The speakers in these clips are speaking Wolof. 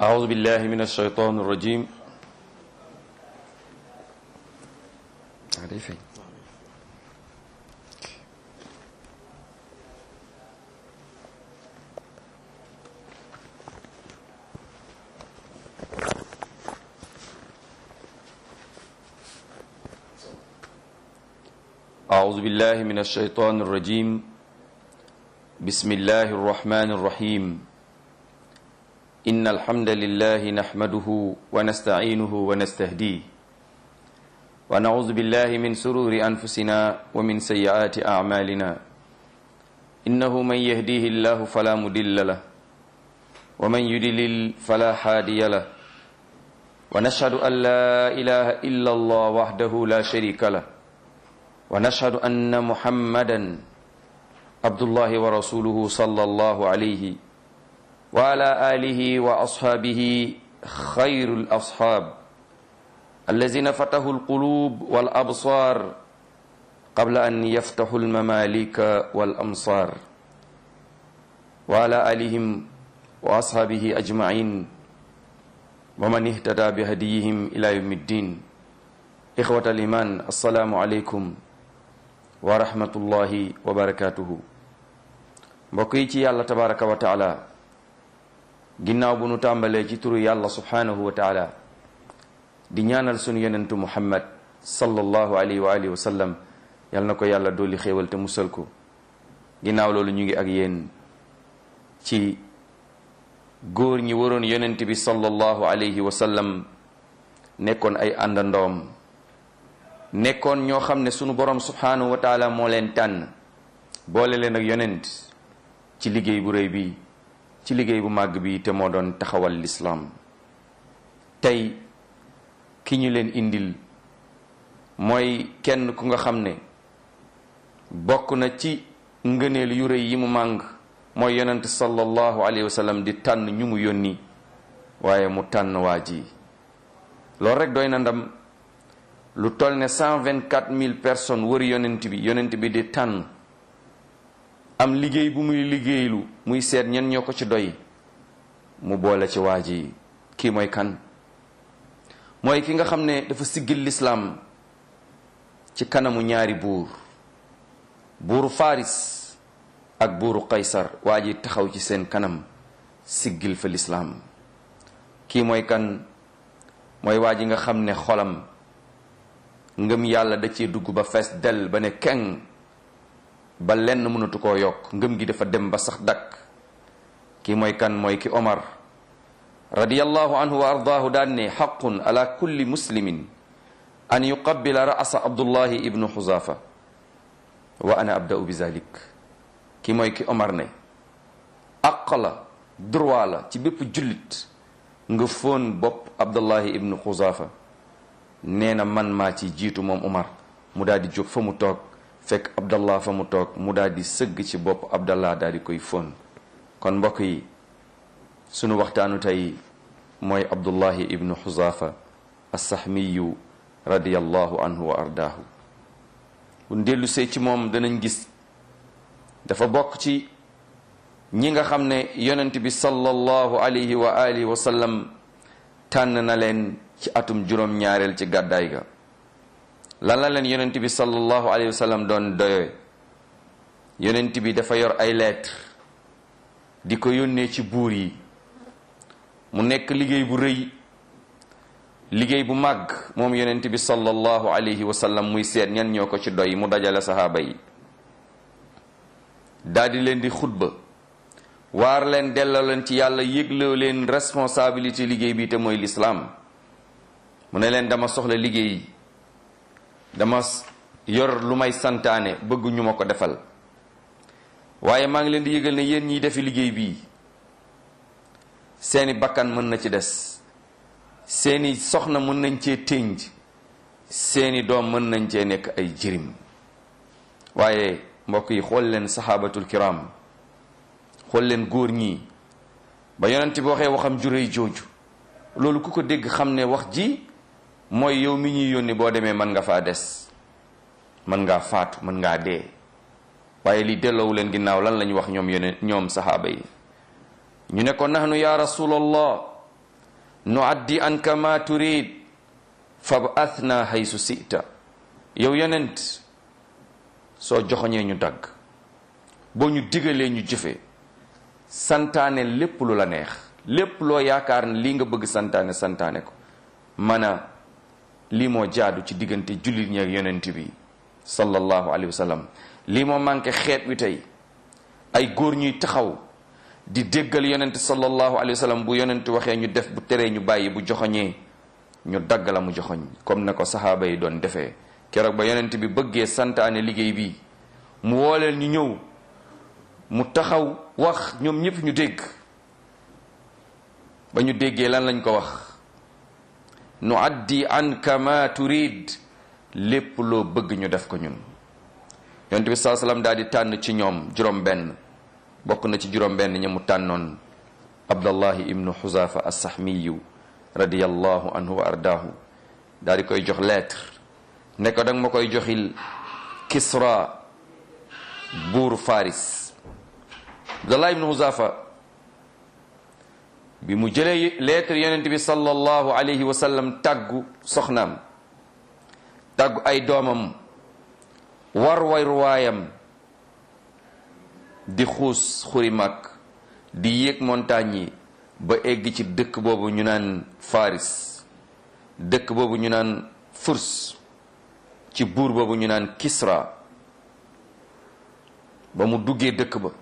أعوذ بالله من الشيطان الرجيم أعوذ بالله من الشيطان الرجيم بسم الله الرحمن الرحيم إن الحمد لله نحمده ونستعينه ونستهديه ونعوذ بالله من سرور أنفسنا ومن سيئات أعمالنا إنه من يهديه الله فلا مدل له ومن يدلل فلا هادي له ونشهد أن لا إله إلا الله وحده لا شريك له ونشهد أن محمدا عبد الله ورسوله صلى الله عليه وعلى آله وأصحابه خير الأصحاب الذين فتحوا القلوب والأبصار قبل أن يفتحوا المماليك والأمصار وعلى آلهم وأصحابه أجمعين ومن اهتدى بهديهم إلى يوم الدين إخوة الإيمان السلام عليكم wa rahmatullahi wa barakatuhu mbokk yi ci yàlla tabaraka wa taala ginnaaw bu nu tàmbalee ci turu yàlla subhanahu wa taala di ñaanal sunu yonentu muhammad sallallahu alayhi wa alihi wa sallam yal na ko yàlla dolli xéewal te musal ko ginnaaw loolu ñu ngi ak yéen ci góor ñi waroon yonent bi sallallahu alayhi wa sallam nekkoon ay àndandoom nekkoon ñoo xam ne sunu borom subhanahu wa taala moo leen tànn boole leen ak yonent ci liggéey bu rëy bi ci liggéey bu màgg bi te moo doon taxawal lislaam tey ki ñu leen indil mooy kenn ku nga xam ne bokk na ci ngëneel yu rëy yi mu màng mooy yonent sallallahu alayhi wa sallam di tànn ñu mu yónni waaye mu tànn waa ji loolu rek doy na ndam lu toll ne cent vingt quatre mille personnes wër yonent bi yonent bi di tànn am liggéey bu muy liggéeylu muy seet ñen ñoo ko ci doy mu boole ci waa ji kii mooy kan mooy ki nga xam ne dafa siggil lislaam ci kanamu ñaari buur buuru faris ak buuru qaysar waa ji taxaw ci seen kanam siggil fa lislaam kii mooy kan mooy waa ji nga xam ne xolam ngëm yàlla da cee dugg ba fees del ba ne keng ba lenn mënatu koo yokk ngëm gi dafa dem ba sax dakk ki mooy kan mooy ki omar radiyallahu anhu wa ardaahu daan ne xaqun ala kulli muslimin an yuqabbila ra'sa abdullahi ibnu xuzafa wa ana abda'u bi zalik ki mooy ki omar ne aq la droit la ci bépp jullit nga fóon bopp abdullahi ibnu xuzafa nee na man maa ci jiitu moom Umar mu daal di jóg fa mu toog fekk Abdallah fa mu toog mu daal di sëgg ci bopp Abdallah daal di koy fóon kon mbokk yi sunu waxtaanu tey mooy Abdullahi ibnu Xuzaafa as-Sahmiyu radiyallahu anhu wa ardaahu bu dellu see ci moom danañ gis dafa bokk ci ñi nga xam ne yonent bi sallallahu alayhi wa alihi wa sallam tànn na leen ci atum juróom ñaareel ci gàddaay ga lan la leen yonent bi sallallahu alayhi wa sallam doon doyoy yonent bi dafa yor ay lettre di ko yónnee ci buur yi mu nekk liggéey bu rëy liggéey bu màgg moom yonent bi sallallahu alayhi wa sallam muy seet ñan ñoo ko ci doy mu dajale saxaaba yi daldi leen di xutba waar leen delloo leen ci yàlla yëgloo leen responsabilité liggéey bi te mooy lislaam mu ne leen dama soxla liggéey dama yor lu may santaane bëgg ñu ma ko defal waaye maa ngi leen di yëgal ne yéen ñiy defi liggéey bii seeni bakkan mën na ci des seeni soxna mën nañ cee tënj seeni doom mën nañ cee nekk ay jirim waaye mbokk yi xool leen saxaabatul kiram xool leen góor ñii ba yonent bi waxee waxam juréy jooju loolu ku ko dégg xam ne wax ji mooy yow mi ñuy yónni boo demee mën nga faa des mën ngaa faatu mën ngaa dee waaye li delloowu leen ginnaaw lan lañu wax ñoom yeneen ñoom saxaaba yi ñu ne ko nahnu ya rasulallah nu addi anka ma turid fabathna haysu sita yow yonent soo joxoñee ñu dagg boo ñu digalee ñu jëfee santaane lépp lu la neex lépp loo yaakaar ne lii nga bëgg santaane santaane ko mana lii moo jaadu ci diggante jullit ñi ak yonent bi sallallahu alayhi wa sallam lii moo manqué xeet wi tey ay góor ñuy taxaw di déggal yonent sallallahu alayhi wa sallam bu yonent waxee ñu def bu teree ñu bàyyi bu joxoñee ñu dagg la mu joxoñ comme na ko saxaaba yi doon defee keroog ba yonent bi bëggee santaane liggéey bi mu wooleel ñu ñëw mu taxaw wax ñoom ñëpp ñu dégg ba ñu déggee lan lañ ko wax nu addi anka ma turid lépp loo bëgg ñu def ko ñun yonent bi saa salaam daal di tànn ci ñoom juróom benn bokk na ci juróom benn ña mu tànnoon abdallahi ibnu xuzaafa assahmiyu radiyallahu anhu wa ardaahu daal di koy jox lettre ne ko danga ma koy joxil kisra buuru faris abdallah ibnu xuzaafa bi mu jëlee lettre yonent bi sallallahu alayhi wa sallam tàggu soxnaam tàggu ay doomam war way ruwaayam di xuus xuri mag di yéeg montagne yi ba egg ci dëkk boobu ñu naan faris dëkk boobu ñu naan furs ci buur boobu ñu naan kisra ba mu duggee dëkk ba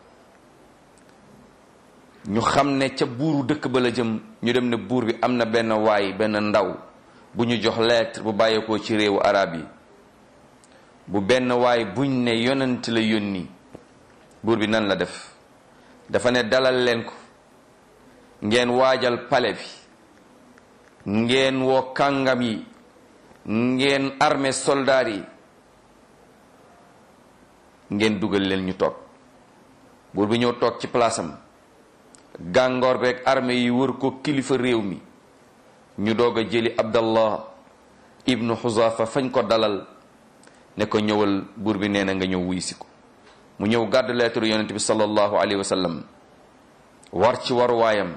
ñu xam ne ca buuru dëkk ba la jëm ñu dem ne buur bi am na benn waay benn ndaw bu ñu jox lettre bu bàyyeekoo ci réewu arab yi bu benn waay buñ ne yonent la yónni buur bi nan la def dafa ne dalal leen ko ngeen waajal pale bi ngeen woo kàngam yi ngeen armée soldaar yi ngeen dugal leen ñu toog buur bi ñëw toog ci palaasam gàngoor beeg armée yi wër ko kilifa réew mi ñu doog a jëli abdallah ibnu xuzaafa fañ ko dalal ne ko ñëwal buur bi nee na nga ñëw wuy si ko mu ñëw gàddu leetaru yonent bi sallallahu alayhi wa sallam war ci waruwaayam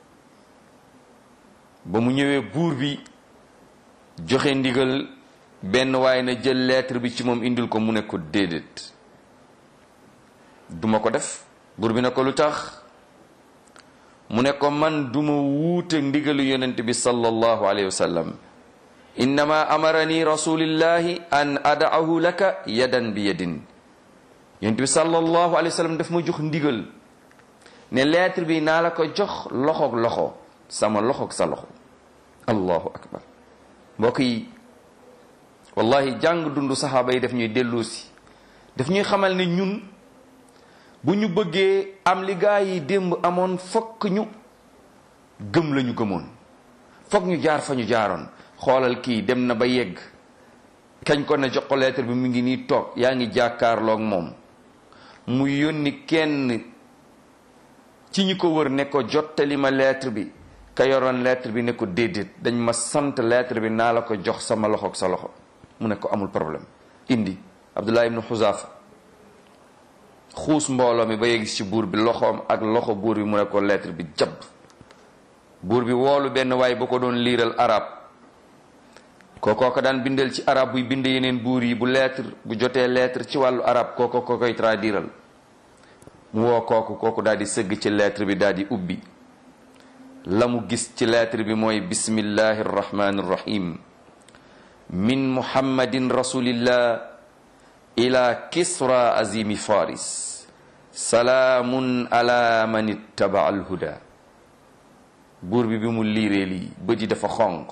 ba mu ñëwee buur bi joxe ndigal benn waaye na jël lettre bi ci moom indil ko mu ne ko déedéet duma ko def buur bi ne ko lu tax mu ne ko man duma wuute ndigalu yonent bi sallallahu alayhi wa sallam innama amarani rasulillahi an adaahu laka yadan bi yadin yonent bi sallallahu alayhi wa sallam daf ma jox ndigal ne lettre bi naa la ko jox loxoog loxo sama loxoog sa loxo allahu akbar mbokk yi wallahi jàng dundu saxaaba yi daf ñuy delloosi daf ñuy xamal ne ñun bu ñu bëggee am li gaa yi démb amoon fokk ñu gëm lañu gëmoon fokk ñu jaar fa ñu jaaroon xoolal kii dem na ba yegg kañ ko ne jox ko lettre bi mu ngi nii toog yaa ngi jàkkaarloog moom mu yónni kenn ci ñi ko wër ne ko jottali ma lettre bi ka yoroon lettre bi ne ko déedéet dañ ma sant lettre bi naa la ko jox sama loxo ak sa loxo mu ne ko amul problème indi Abdullah ibnu Xuzaafa xuus mbooloo mi ba yegg ci buur bi loxoom ak loxo buur bi mu ne ko lettre bi jàpp buur bi woolu benn waay ba ko doon liiral arab kookoo ko daan bindal ci arab buy bind yeneen buur yi bu lettre bu jotee lettre ci wàllu arab kooko ko koy traduiral mu woo kooku kooku daal di sëgg ci lettre bi daal di ubbi la mu gis ci lettre bi mooy bismillahi arrahmani irrahim min muhammadin rasulillah ila kisra azimi faris salaamun ala man ittaba alhuda buur bi bi mu liiree lii bët yi dafa xonq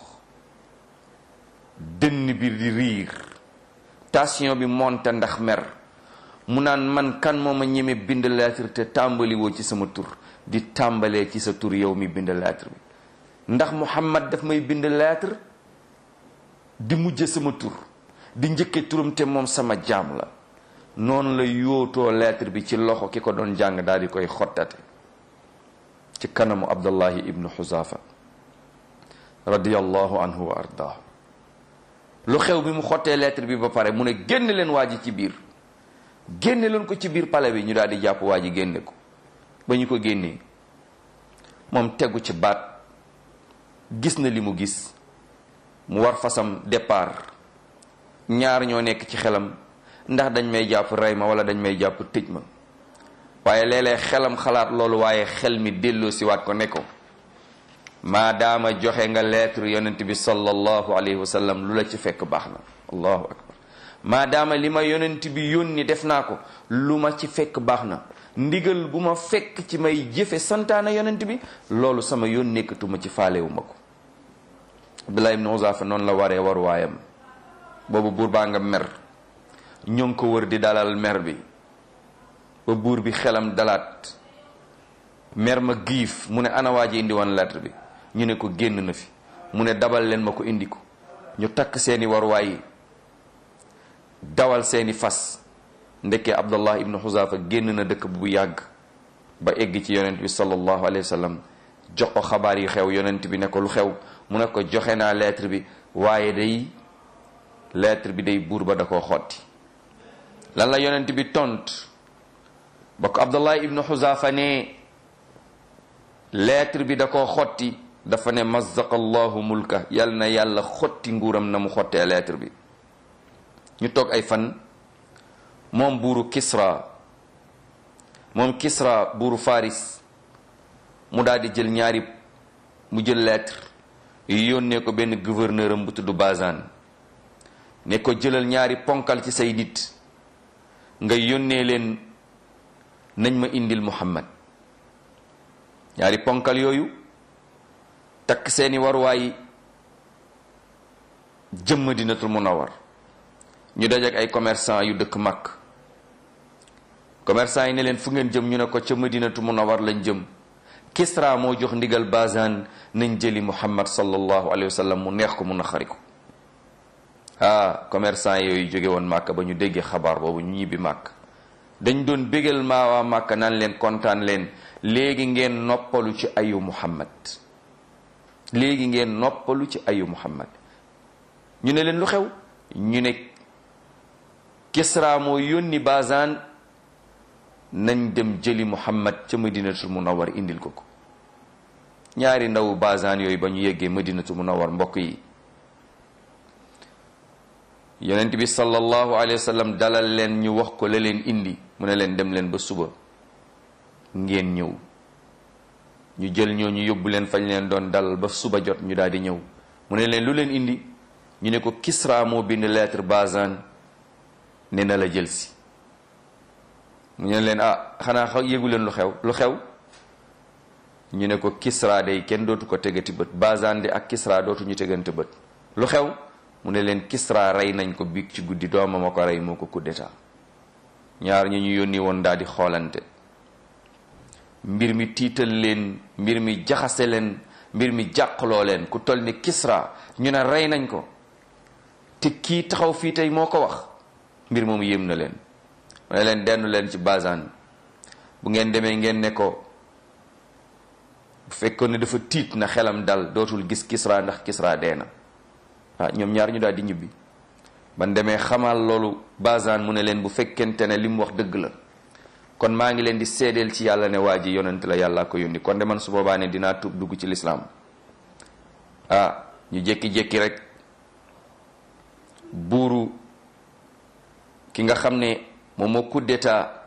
dënn bi di riir tension bi monte ndax mer mu naan man kan moo ma ñeme bind lettre te tàmbali woo ci sama tur di tàmbalee ci sa tur yow mi bind lettre bi ndax Muhammad daf may bind lettre di mujje sama tur di njëkke turam te moom sama jaam la noonu la yootoo lettre bi ci loxo ki ko doon jàng daal di koy xottate ci kanamu Abdullahi ibnu Xuzaafa radiyallahu anhu wa ardaahu lu xew bi mu xottee lettre bi ba pare mu ne génn leen waa ji ci biir génne leen ko ci biir pale bi ñu daal di jàpp waa ji génne ko ba ñu ko génnee moom tegu ci baat gis na li mu gis mu war fasam départ ñaar ñoo nekk ci xelam ndax dañ may jàpp rey ma wala dañ may jàpp tëj ma waaye léeg-léeg xelam xalaat loolu waaye xel mi delloo si waat ko ne ko maadaama joxe nga lettre yonent bi sallallahu alayhi wa sallam lu la ci fekk baax na allahu akbar maadaama li ma yonent bi yónni def naa ko lu ma ci fekk baax na ndigal bu ma fekk ci may jëfe santaana yonent bi loolu sama yoon nekkatuma ci faalewu ma ko Abdullah ibn Uzafa noonu la waree war waayam boobu buur baa nga mer ñoo ngi ko wër di dalal mer bi ba buur bi xelam dalaat mer ma giif mu ne ana waa ji indi woon lettre bi ñu ne ko génn na fi mu ne dabal leen ma ko indi ko ñu takk seeni waruwaay yi dawal seeni fas ndekkee abdullah ibnu xuzafa génn na dëkk bu yàgg ba egg ci yonent bi sallallahu alayhi wa sallam jox ko xabaar yu xew yonent bi ne ko lu xew mu ne ko joxe naa lettre bi waaye day lettre bi day buur ba da koo xotti lan la yonent bi tont ba ko abdullah ibnu xuzafa ne lettre bi da koo xotti dafa ne mazzaqa allahu mulka yal na yàlla xotti nguuram na mu xottee lettre bi ñu toog ay fan moom buuru Kisra moom Kisra buuru Faris mu daal di jël ñaari mu jël lettre yónnee ko benn gouverneur am bu tudd Bazan ne ko jëlal ñaari ponkal ci say nit nga yónnee leen nañ ma indil Muhammad ñaari ponkal yooyu takk seeni waruwaay jëm Madinatul Munawwar ñu dajeek ay commerçant yu dëkk Makk commerçant yi ne leen fu ngeen jëm ñu ne ko ca Madinatu Munawwar lañ jëm Kisra moo jox ndigal Bazan nañ jëli Muhammad sallallahu alayhi wa sallam mu neex ko mu naqari ko ah commerçant yooyu jóge woon Makk ba ñu déggee xabaar boobu ñu ñibbi Makk dañ doon bégal maa waa Makk naan leen kontaan leen léegi ngeen noppalu ci ayu Muhammad léegi ngeen noppalu ci ayu Muhammad ñu ne leen lu xew ñu ne Kisra moo yónni Bazan nañ dem jëli Muhammad ca Madinatul Munawwar indil ko ko ñaari ndaw Bazan yooyu ba ñu yeggee Madinatul Munawwar mbokk yi yonent bi sallallahu alayhi wa sallam dalal leen ñu wax ko la leen indi mu ne leen dem leen ba suba ngeen ñëw ñu jël ñoo ñu yóbbu leen fañ leen doon dalal ba suba jot ñu daal di ñëw mu ne leen lu leen indi ñu ne ko Kisra moo bind lettre Bazan ne na la jël si mu ne leen ah xanaa xaw yéegu leen lu xew lu xew ñu ne ko Kisra day kenn dootu ko tegati bët Bazan de ak Kisra dootuñu tegante bët lu xew mu ne leen Kisra rey nañ ko biig ci guddi doomam a ko rey moo ko coup d'état ñaar ñu ñu yónni woon daal di xoolante mbir mi tiital leen mbir mi jaxase leen mbir mi jàqloo leen ku toll ni Kisra ñu ne rey nañ ko te kii taxaw fii tey moo ko wax mbir moomu yéem na leen mu ne leen dendu leen ci Bazan bu ngeen demee ngeen ne ko bu fekkoon ne dafa tiit na xelam dal dootul gis Kisra ndax Kisra dee na ah ñoom ñaar ñu daal di ñibbi ban demee xamal loolu Bazan mu ne leen bu fekkente ne li mu wax dëgg la kon maa ngi leen di seedeel ci yàlla ne waa ji yonent la yàlla ko yónni kon de man su boobaa ne dinaa tuub dugg ci lislaam ah ñu jékki-jékki rek buuru ki nga xam ne moom moo coup d'état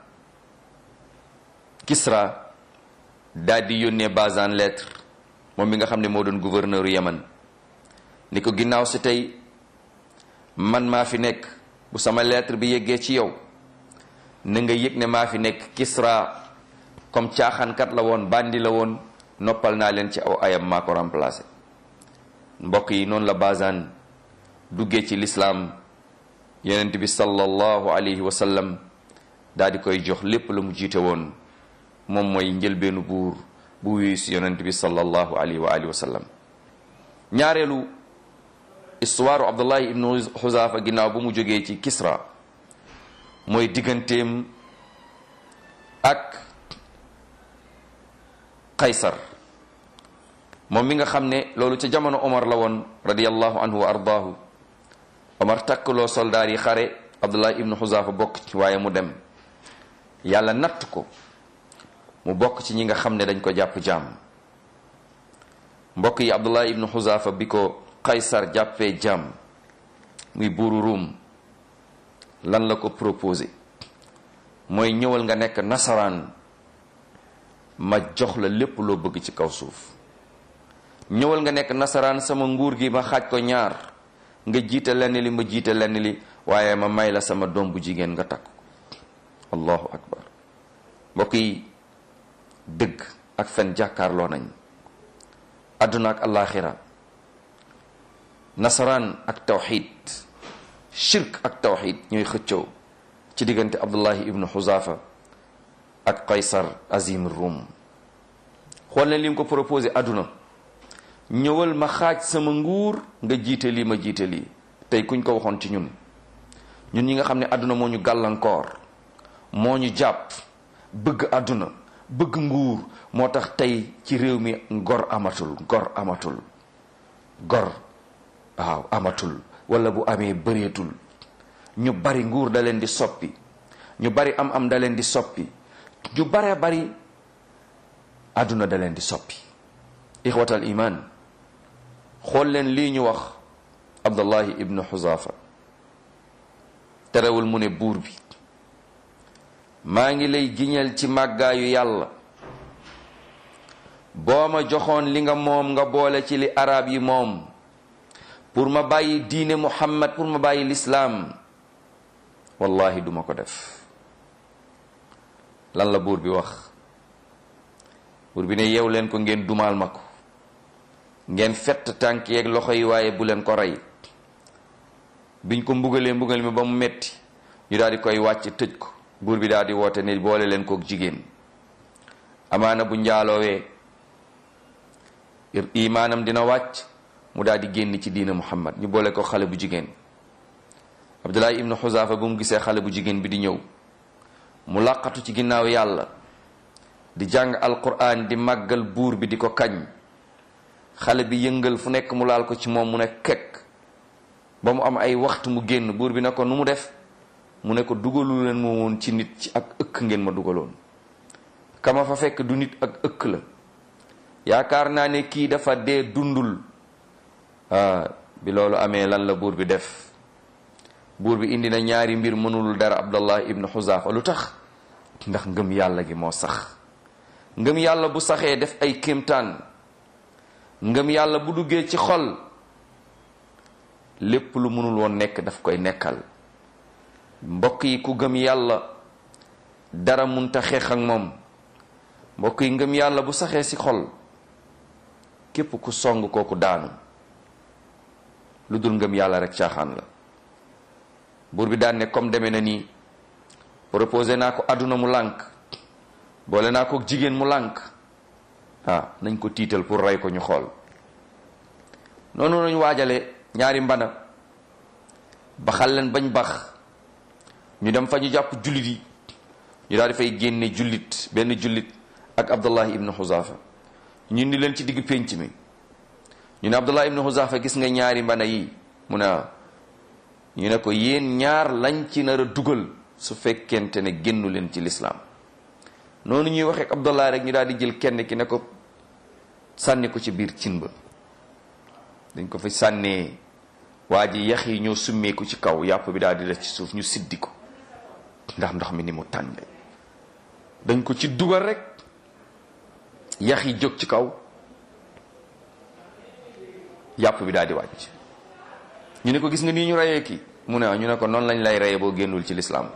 Kisra daal di yónnee Bazan lettre moom mi nga xam ne moo doon gouverneur Yaman ni ko ginnaaw si tey man maa fi nekk bu sama lettre bi yeggee ci yow na nga yëg ne maa fi nekk Kisra comme caaxaankat la woon bandi la woon noppal naa leen ci aw ayam maa ko remplacé mbokk yi noonu la Bazan duggee ci lislaam yonent bi sallallahu alayhi wa sallam daal di koy jox lépp la mu jiite woon moom mooy njëlbeenu buur bu wuyu si yonent bi sallallahu alayhi wa alihi wa sallam ñaareelu histoire Abdullahi ibnu Xuzaafa ginnaaw bu mu jógee ci Kisra mooy digganteem ak Qaysar moom mi nga xam ne loolu ca jamono Omar la woon radiyallahu anhu wa ardaahu Omar takkaloo soldaar yi xare Abdullah ibnu Xuzaafa bokk ci waaye mu dem yàlla natt ko mu bokk ci ñi nga xam ne dañ ko jàpp jaam mbokk yi abdullah ibnu xuzaafa bi ko qaysar jàppee jàmm muy buuru ruum lan la ko proposé mooy ñëwal nga nekk nasaraan ma jox la lépp loo bëgg ci kaw suuf ñëwal nga nekk nasaraan sama nguur gi ma xaaj ko ñaar nga jiite lenn li ma jiite lenn li waaye ma may la sama doom bu jigéen nga takk allahu akbar mbokk yi dëgg ak fen jàkkaarloo nañ àdduna ak alaxira nasaraan ak tawxid shirk ak tawxid ñooy xëccoo ci diggante abdullahi ibnu xuzafa ak qaysar azim rum xool leen li mu ko proposé àdduna ñëwal ma xaaj sama nguur nga jiite lii ma jiite lii tey kuñ ko waxoon ci ñun ñun ñi nga xam ne àdduna moo ñu gàllankoor moo ñu jàpp bëgg àdduna bëgg nguur moo tax tey ci réew mi gor amatul gor amatul gor waaw amatul wala bu amee bëreetul ñu bari nguur da leen di soppi ñu bari am am da leen di soppi ñu bare bari àdduna da leen di soppi ixwatal iman xool leen lii ñu wax abdullahi ibnu xuzafa terewul mu ne buur bi maa ngi lay giñal ci màggaayu yàlla boo ma joxoon li nga moom nga boole ci li arab yi moom pour ma bàyyi diine muhammad pour ma bàyyi lislaam wallahi duma ko def lan la buur bi wax buur bi ne yeew leen ko ngeen dumaal ma ko ngeen fett tànk yeeg loxo yi waaye bu leen ko rey biñ ko mbugalee mbugal mi ba mu metti ñu daal di koy wàcc tëj ko buur bi daal di woote ne boole leen kook jigéen amaana bu njaaloowee imaanam dina wàcc mu daal di génn ci diina muhammad ñu boole ko xale bu jigéen abdullahi ibnu xuzaafa bu mu gisee xale bu jigéen bi di ñëw mu làqatu ci ginnaaw yàlla di jàng alquran di màggal buur bi di ko kañ xale bi yëngal fu nekk mu laal ko ci moom mu ne kekk ba mu am ay waxtu mu génn buur bi ne ko nu mu def mu ne ko dugalu leen ma woon ci nit ci ak ëkk ngeen ma dugaloon kama fa fekk du nit ak ëkk la yaakaar naa ne kii dafa dee dundul ah bi loolu amee lan la buur bi def buur bi indi na ñaari mbir mënul dara abdallah ibnu xuzaafa lu tax ndax ngëm yàlla gi moo sax ngëm yàlla bu saxee def ay kéemtaan ngëm yàlla bu duggee ci xol lépp lu mënul woon nekk daf koy nekkal mbokk yi ku gëm yàlla dara munta xeex ak moom mbokk yi ngëm yàlla bu saxee ci xol képp ku song kooku daanu lu dul ngëm yàlla rek caaxaan la buur bi daan ne comme demee na nii proposé naa ko àdduna mu lànk boole naa ko jigéen mu lànk ah nañ ko tiital pour rey ko ñu xool noonu lañu waajale ñaari mbana baxal leen bañ bax ñu dem fa ñu jàpp jullit yi ñu daal di fay génne jullit benn jullit ak abdullahi ibnu xuzaafa ñu indi leen ci digg pénc mi ñu ne abdullahi ibnu xuzaafa gis nga ñaari mbana yi mu ne ñu ne ko yéen ñaar lañ ci nar a dugal su fekkente ne génnu leen ci lislaam noonu ñuy waxee ak abdullah rek ñu daal di jël kenn ki ne ko sànni ko ci biir cin ba dañ ko fa sànnee waa ji yax yi ñoo summeeku ci kaw yàpp bi daal di def ci suuf ñu siddi ko ndax ndox mi ni mu tànge dañ ko ci dugal rek yax yi jóg ci kaw yàpp bi daal di wàcc ñu ne ko gis nga nii ñu reyee ki mu ne ñu ne ko noonu lañ lay reyee boo génnul ci lislaam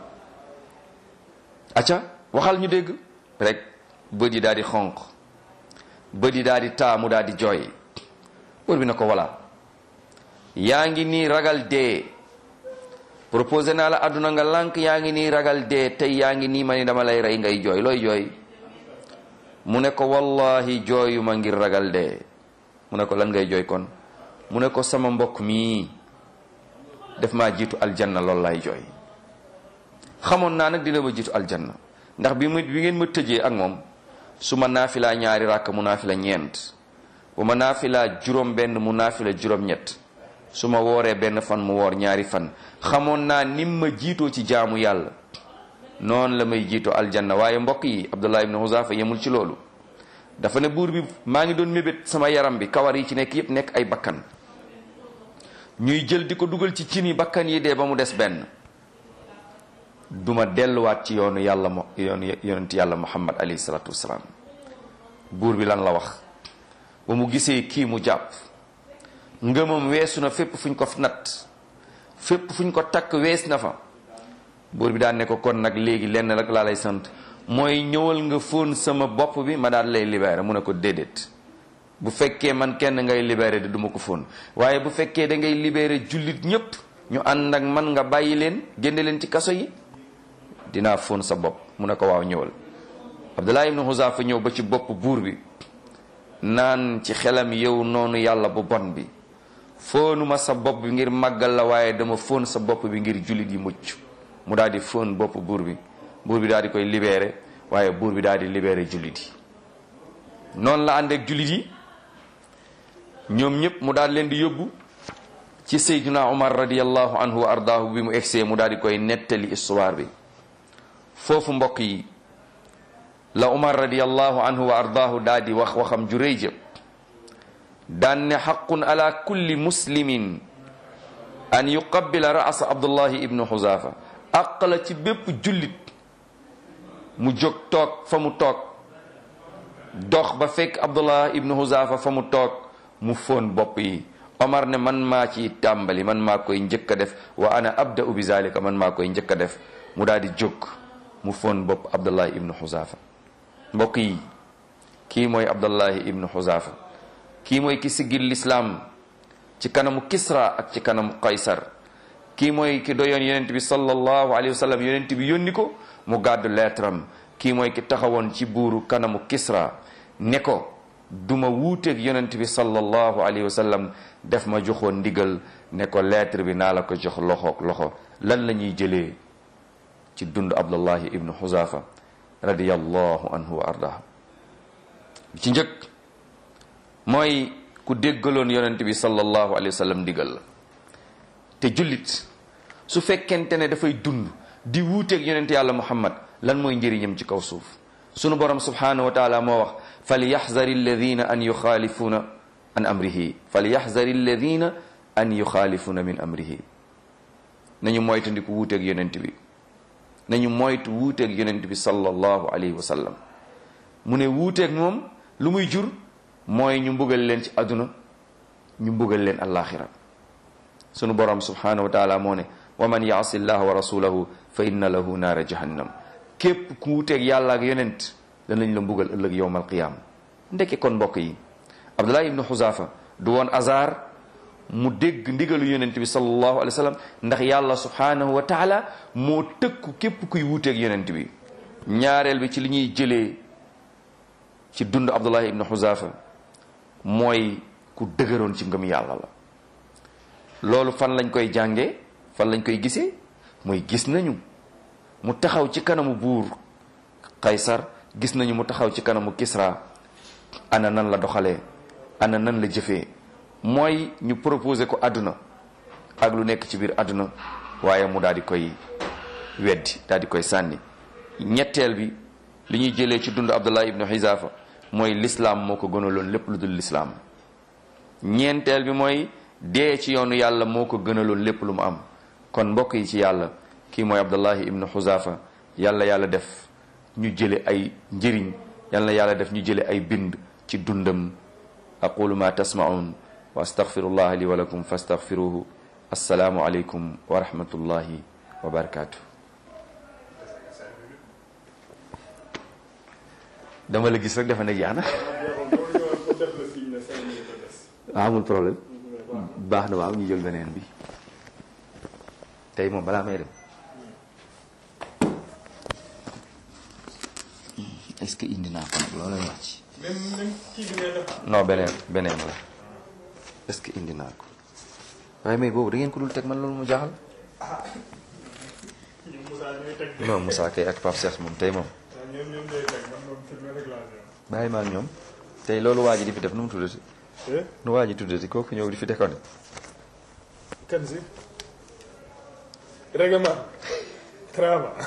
acca waxal ñu dégg rek bët yi daal di xonq bët yi daal di taamu daal di jooy buur bi na ko walla yaa ngi nii ragal dee proposé naa la àdduna nga lànk yaa ngi nii ragal dee tey yaa ngi nii ma ni dama lay rey ngay jooy looy jooy mu ne ko wallahi jooyu ma ngir ragal dee mu ne ko lan ngay jooy kon mu ne ko sama mbokk mii def maa jiitu aljanna loolu lay jooy xamoon naa nag dina ma jiitu aljanna ndax bi mu bi ngeen ma tëjee ak moom su ma naafilaa ñaari ràkk mu naafila ñeent bu ma naafilaa juróom benn mu naafila juróom ñett su ma wooree benn fan mu woor ñaari fan xamoon naa nim ma jiitoo ci jaamu yàlla noonu la may jiitoo aljanna waaye mbokk yi abdullah ibn huzafa yemul ci loolu dafa ne buur bi maa ngi doon mébét sama yaram bi kawar yi ci nekk yépp nekk ay bakkan ñuy jël di ko dugal ci cin yi bakkan yi dee ba mu des benn duma delluwaat ci yoonu yàlla mo yoonu yonent yàlla muhammad alayhi salaatu wasalaam buur bi lan la wax ba mu gisee kii mu jàpp ngëmam weesu na fépp fuñ ko natt fépp fuñ ko takk wees na fa buur bi daan ne ko kon nag léegi lenn rek laa lay sant mooy ñëwal nga fóon sama bopp bi ma daal lay libéré mu ne ko déedéet bu fekkee man kenn ngay libéré de duma ko fóon waaye bu fekkee da ngay libéré jullit ñépp ñu ànd ak man nga bàyyi leen génne leen ci kaso yi dinaa fóon sa bopp mu ne ko waaw ñëwal Abdullah ibn Huzafa ñëw ba ci bopp buur bi naan ci xelam yow noonu yàlla bu bon bi fóonuma sa bopp bi ngir màggal la waaye dama fóon sa bopp bi ngir jullit yi mucc mu daal di fóon bopp buur bi buur bi daal di koy libéré waaye buur bi daal di libéré jullit yi noonu la ànd ak jullit yi ñoom ñëpp mu daal leen di yóbbu ci Seydina Umar radiyallahu anhu wa ardaahu bi mu egsee mu daal di koy nettali histoire bi foofu mbokk yi la Umar radiyallahu anhu wa ardaahu daal di wax waxam ju rëy jë daan ne xaqun ala kulli muslimin an yuqabbila raasa Abdullahi ibnu Xuzafa àq la ci bépp jullit mu jóg toog fa mu toog dox ba fekk Abdullah ibnu Xuzafa fa mu toog mu fóon bopp yi Omar ne man maa ci tàmbali man maa koy njëkk a def wa ana abda'u bi zalika man maa koy njëkk a def mu daal di jóg mu fóon bopp Abdullah ibnu Xuzafa mbokk yi kii mooy Abdullahi ibnu Xuzafa kii mooy ki siggil lislaam ci kanamu Kisra ak ci kanamu Qaysar kii mooy ki doyoon yonent bi sallallahu alayhi wa sallam yonent bi yónni ko mu gàddu leetaram kii mooy ki taxawoon ci buuru kanamu Kisra ne ko duma wuuteeg yonent bi sallallahu alayhi wa sallam def ma joxoon ndigal ne ko lettre bi naa la ko jox loxoog loxo lan la ñuy jëlee ci dund Abdullahi ibnu Xuzafa radiyallahu anhu wa ardahu ci njëkk mooy ku déggaloon yonent bi sallallahu alayhi wa sallam ndigal la te jullit su fekkente ne dafay dund di wuuteeg yonent yàlla muhammad lan mooy njëriñam ci kaw suuf sunu borom subhanahu wa taala moo wax falyaxzari alladina an yuxaalifuna an amrihi falyaxzari alladina an yuxaalifuna min amrihi nañu moytandiku wuuteeg yonent bi nañu moytu wuuteeg yonent bi sallallahu alayhi wa sallam mu ne wuuteeg moom lu muy jur mooy ñu mbugal leen ci àdduna ñu mbugal leen allaaxira sunu borom subhanahu wa taala moo ne wa man yaasi llaha wa rasulahu fa inna lahu naara jahannam képp ku wuteeg yàlla ak yonent danañ la mbugal ëllëg yowmal qiyaama ndekki kon mbokk yi abdullah ibnu xuzafa du woon azar mu dégg ndigalu yonent bi sallallahu alayhi wa sallam ndax yàlla subhanahu wa taala moo tëkku képp kuy wuteeg yonent bi ñaareel bi ci li ñuy jëlee ci dund abdullah ibnu xuzafa mooy ku dëgëroon ci ngëm yàlla la loolu fan lañ koy jànge fan lañ koy gisee mooy gis nañu mu taxaw ci kanamu buur Qaysar gis nañu mu taxaw ci kanamu Kisra ana nan la doxalee ana nan la jëfee mooy ñu proposé ko àdduna ak lu nekk ci biir àdduna waaye mu daal di koy weddi daal di koy sànni ñetteel bi li ñuy jëlee ci dund Abdullah ibnu Hizafa mooy lislaam moo ko gënaloon lépp lu dul lislaam ñeenteel bi mooy dee ci yoonu yàlla moo ko gënaloon lépp lu mu am kon mbokk yi ci yàlla kii mooy abdullahi ibnu xuzafa yàlla yàlla def ñu jële ay njëriñ yàlla yàlla def ñu jële ay bind ci dundam aqulu ma tasmaun wa astaghfirullah li wa lakum fastaghfiruhu assalaamu aleykum wa rahmatullahi wa barakatuh dama la gis rek dafa ne jeex na amul problème baax na waaw ñu jël beneen bi tey moom balaa may dem est-ce que indi naa ko nag loolu lay wax ci non beneen beneen la est-ce que indi naa ko waaye mais boobu da ngeen ko dul teg man loolu mu jaaxal non Moussa kay ak Pape Cheikh moom tey moom bàyyi ma ak ñoom tey loolu waa ji di fi def nu mu tuddati nu waa ji tuddati kooku ñëw di fi dekkoon kan si règlement travail